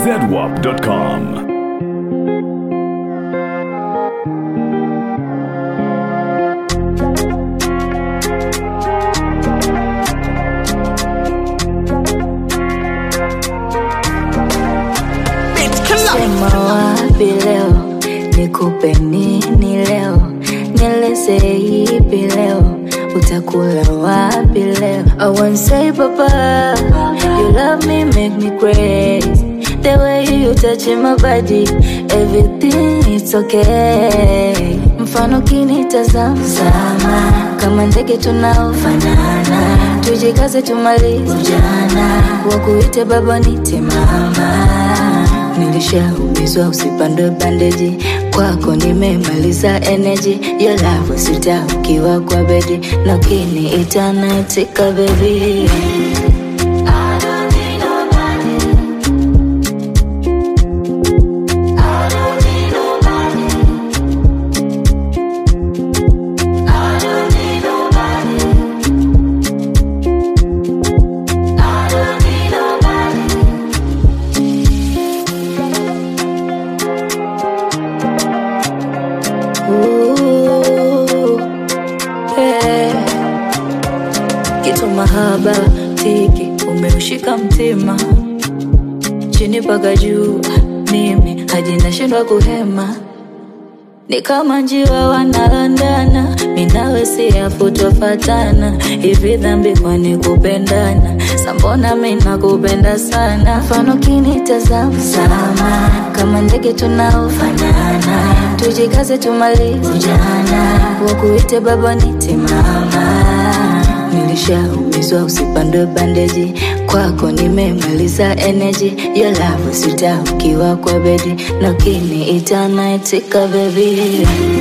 zedwap.com. Sema wapi leo, nikupe nini leo, nieleze ipi leo, utakula wapi leo? I won't say papa, you love me make me crazy. The way you touch my body, everything it's okay. Mfano kinitazama sama, kama ndege tunaofanana, tujikaze tumalize ujana, wakuite baba nite mama nilishaumizwa usipandwe bandeji kwako nimemaliza energy your love sita ukiwa kwa bedi na kini itanatika bebi Ooh, yeah. kitu mahaba tiki umeushika mtima chini mpaka juu mimi hadi nashindwa kuhema ni kama njiwa wanalandana minawe siyafutofatana hivi dhambi kwani kupendana sambona minakupenda sana mfano kinitazama sama kama ndege tunaofanana tujikaze tumalize ujana wakuite baba nite mama nilishaumizwa usipandwe bandeji kwako nimemaliza energy your love sita ukiwa kwa bedi na kini itanaitika bebi